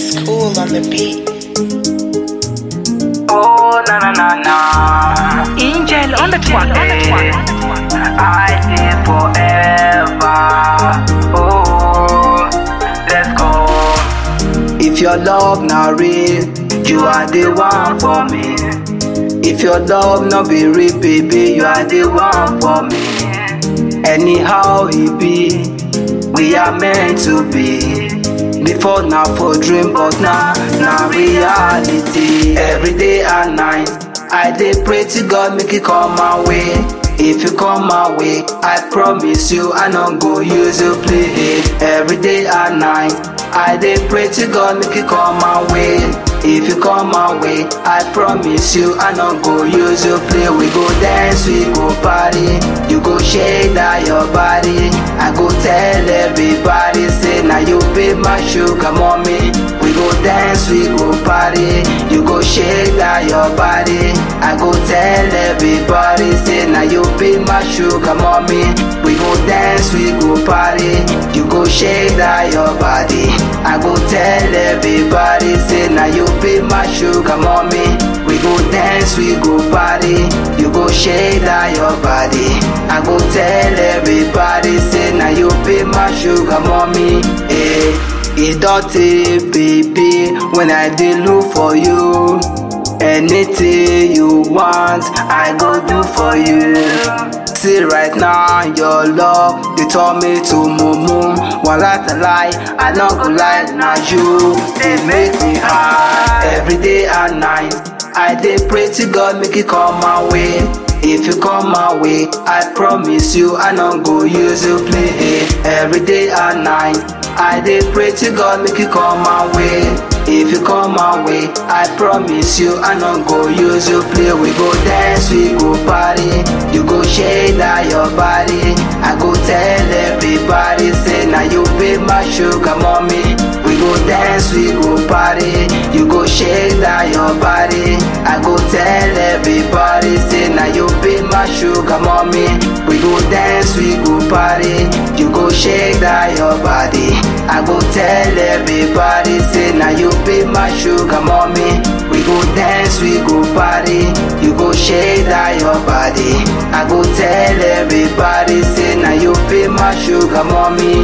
School on the beat. Oh, na na na na. Angel on the track, on the track. I did forever. Oh, let's go. If your love not real, you are the one for me. If your love not be real, baby, you are the one for me. Anyhow it be, we are meant to be. Before now for dream, but now now reality. Every day and night, I dey pray to God make it come my way. If you come my way, I promise you I not go use you play. Every day and night, I dey pray to God make it come my way. If you come my way, I promise you I not go use you play. We go dance, we go party. You go shake that your body. I go tell everybody, say now you be my sugar mommy. We go dance, we go party. You go shake that your body. I go tell everybody, say now you be my sugar mommy. We go dance, we go party. You go shake that your body. I go tell everybody, say now you be my sugar mommy. We go dance, we go party. You go shake that your body. I go tell everybody, say now you be my sugar mommy. Eh. It dirty, baby, when I did look for you. Anything you want, I go do for you. See right now, your love, they told me to mumu. One lie to lie, I not go lie, now you, they make me high. Every day and night, I dey pray to God make it come my way. If you come my way, I promise you I not go use you play. Every day and night, I dey pray to God make it come my way. If you come my way, I promise you I not go use you play. We go dance, we go party. You go shake that your body. I go tell everybody, say now you be my sugar mommy. We go dance, we go party. You go shake that your body. I go tell everybody, say now you be my sugar mommy. We go dance, we go party. You go shake that your body. I go tell everybody, say now you be my sugar mommy. We go dance, we go party. You go shake that your body. I go tell everybody, say now you be my sugar mommy.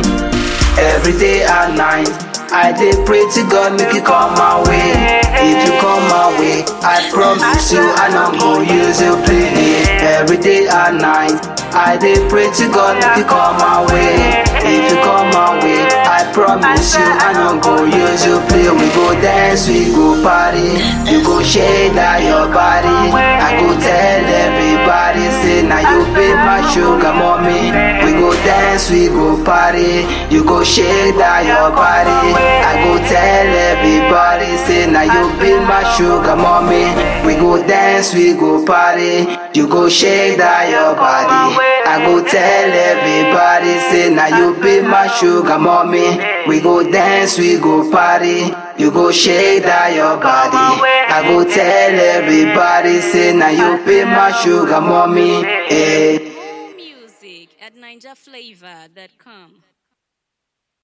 Every day and night. I dey pray to God make it come my way. If you come my way, I promise you I not go use you play. Every day and night, I dey pray to God make it come my way. If you come my way, I promise you I not go use you play. We go dance, we go party. You go shake that your body. I go tell everybody, say now you be my sugar mommy. We go dance, we go party. You go shake that your body. I go tell everybody, say now you be my sugar mommy. We go dance, we go party. You go shake that your body. I go tell everybody, say now you be my sugar mommy. We go dance, we go party. You go shake that your body. I go tell everybody, say now you be my sugar mommy. Eh. Music at NinjaFlavor.com.